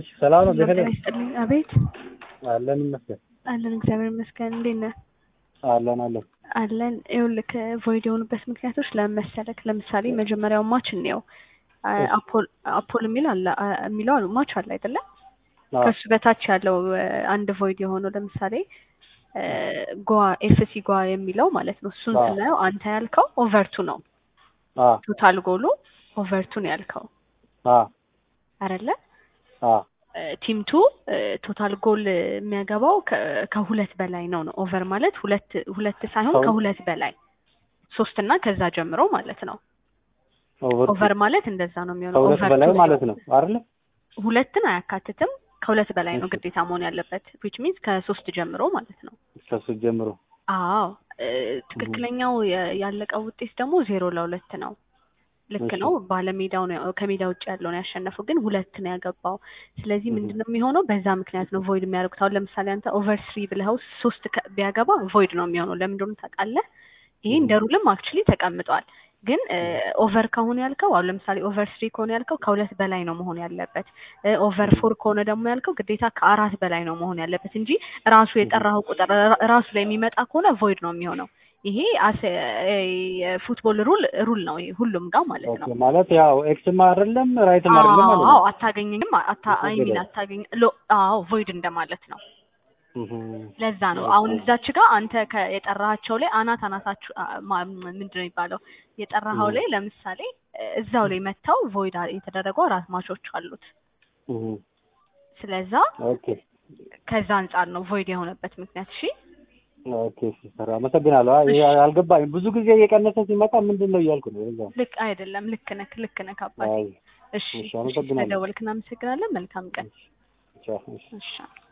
እሺ ሰላም ነው። ጤና ቤተልሔም ይስጥልኝ። አቤት አለን ይመስገን። አለን፣ እግዚአብሔር ይመስገን። እንዴት ነህ? አለን አለን። አለን። ይኸውልህ ቮይድ የሆኑበት ምክንያቶች ለምን መሰለህ? ለምሳሌ መጀመሪያው ማች እንየው። አ- አፖል አፖል የሚል አለ አ- የሚለው አሉ ማች አለ አይደለ? አዎ ከሱ በታች ያለው አ፣ አንድ ቮይድ የሆነው ለምሳሌ አ፣ ጓ ኤፍሲ ጓ የሚለው ማለት ነው። እሱን አዎ። ስናየው አንተ ያልከው ኦቨርቱ ነው። አዎ ቶታል ጎሉ ኦቨርቱ ነው ያልከው አዎ አይደለ? አዎ ቲም ቱ ቶታል ጎል የሚያገባው ከ- ከሁለት በላይ ነው ነው ኦቨር ማለት ሁለት ሁለት ሳይሆን ከሁለት- ከሁለት በላይ ሶስት እና ከዛ ጀምሮ ማለት ነው። ኦቨር ኦቨር ማለት እንደዛ ነው የሚሆነው። ከሁለት ኦቨር በላይ ቱ ማለት ነው አይደለ? ሁለትን አያካትትም። ከሁለት በላይ ነው እሺ። ግዴታ መሆን ያለበት ዊች ሚንስ ከሶስት ጀምሮ ማለት ነው። ከሱ ጀምሮ አዎ እ፣ ትክክለኛው የ- ያለቀው ውጤት ደግሞ ዜሮ ለሁለት ነው። ልክ እሺ። ነው። ባለሜዳው ነው ከሜዳ ውጭ ያለው ነው ያሸነፈው፣ ግን ሁለት ነው ያገባው። ስለዚህ እህ። ምንድን ነው የሚሆነው? በዛ ምክንያት ነው ቮይድ የሚያደርጉት። አሁን ለምሳሌ አንተ ኦቨር ስሪ ብለኸው ሶስት ከ- ቢያገባ ቮይድ ነው የሚሆነው። ለምን እንደሆነ ታውቃለህ? ይሄ እንደ ሩልም አክቹሊ ተቀምጧል። ግን ኦቨር ከሆነ ያልከው አሁን ለምሳሌ ኦቨር ስሪ ከሆነ ያልከው ከሁለት በላይ ነው መሆን ያለበት። ኦቨር ፎር ከሆነ ደግሞ ያልከው ግዴታ ከአራት በላይ ነው መሆን ያለበት እንጂ ራሱ የጠራኸው ቁጥር ራ- ራሱ ላይ የሚመጣ ከሆነ ቮይድ ነው የሚሆነው። ይሄ አስ የፉትቦል ሩል ሩል ነው ይሄ ሁሉም ጋር ማለት ነው። ኦኬ ማለት ያው ኤክስም አይደለም ራይትም አይደለም ማለት አዎ ነው። አታገኘኝም አታ አይ ሚን የተገደለ። አታገኝ ሎ አዎ ቮይድ እንደማለት ነው። እህ። ለዛ ነው ኦኬ። አሁን እዛች ጋር አንተ ከ- የጠራሃቸው ላይ አናት አናታችሁ አ- ማ- ምንድን ነው የሚባለው የጠራኸው እህ። ላይ ለምሳሌ እ፣ እዛው ላይ መጥተው ቮይድ አ- የተደረጉ አራት ማቾች አሉት። እህ። ስለዛ ኦኬ ከዛ አንጻር ነው ቮይድ የሆነበት ምክንያት። እሺ ኦኬ ሲሰራ አመሰግናለሁ። አይ ይሄ አልገባኝም። ብዙ ጊዜ እየቀነሰ ሲመጣ ምንድን ነው እያልኩ ነው። እዛ ልክ አይደለም። ልክ ነህ፣ ልክ ነህ አባቴ። አይ እሺ እሺ፣ እሺ፣ አመሰግናለሁ። ስለደወልክ እናመሰግናለን። መልካም ቀን። ቻው እሺ። እሺ